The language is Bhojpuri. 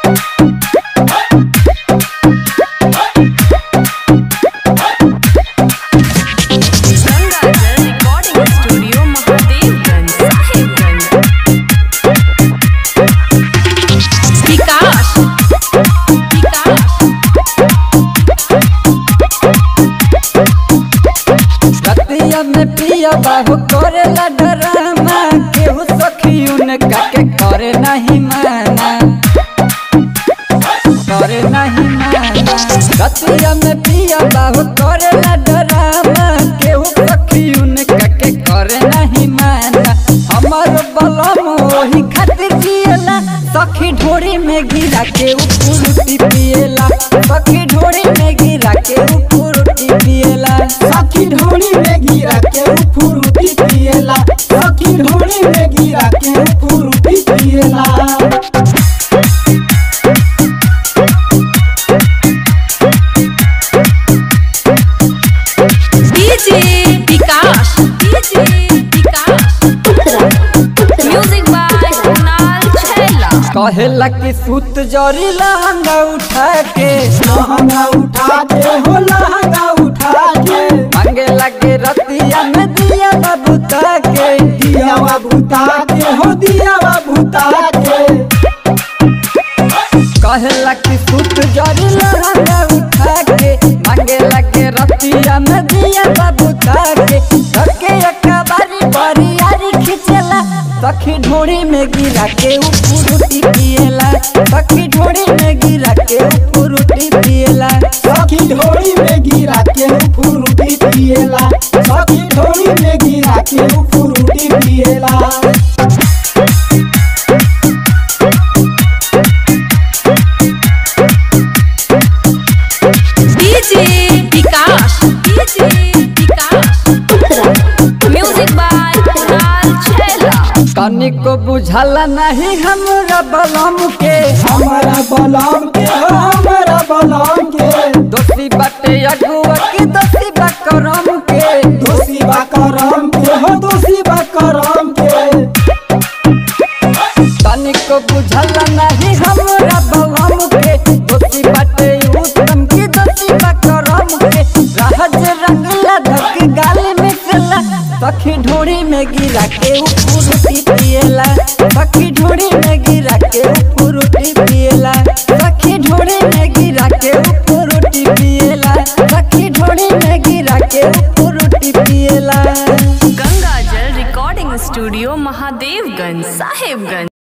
Gangazal Recording Studio, Mahadevganj, Sahibganj. Vikas. Vikas. रतिया में पिया बाहु करेला डरामा केहू सखी उनका के करे नहीं माना करे नहीं माना रतिया में पिया बाहु करेला डरामा केहू सखी उनका के करे नहीं माना हमर बलम ओही खातिर जिएला सखी ढोरी में गिरा के उपुरुटी पिएला सखी ढोरी में गिरा के उपुरुटी पिएला सखी ढोली में गिरा के फुरुटी पिएला सखी ढोली में गिरा के फुरुटी पिएला DJ Vikas. DJ Vikas. Music by Kunal Chhela. कहेला कि सूत जरी लहंगा उठा के लहंगा उठा के हो लहंगा उठा के मांगे लगे रतिया में दिया बबूता के दियावा भूता के हो दियावा भूता के कहेला कि सूत जरी लहंगा उठा के मांगे लगे रतिया में दिया बबूता के धके अकबारी बरी यारी खिचेला सखी ढोड़ी में गिरा के उपुरुटी पिएला सखी ढोड़ी में गिरा के उपुरुटी पिएला सखी ढोली में गिरा के फुरुटी पिएला सखी ढोली में गिरा के फुरुटी पिएला DJ Vikas. DJ Vikas. Music by Kunal Chhela. तनिको बुझला नहीं हमरा बलम के हमारा बलम के हो हमारा बलम के दोषी बाटे अगुआ की दोषी बा करम के दोषी बा करम के हो दोषी बा करम के तनिको बुझला नहीं हमरा बलम के दोषी बाटे उत्तम की दोषी बा करम के रहज रंगला धक गाल में चला सखी ढोड़ी में गिरा के उपुरुटी पिएला सखी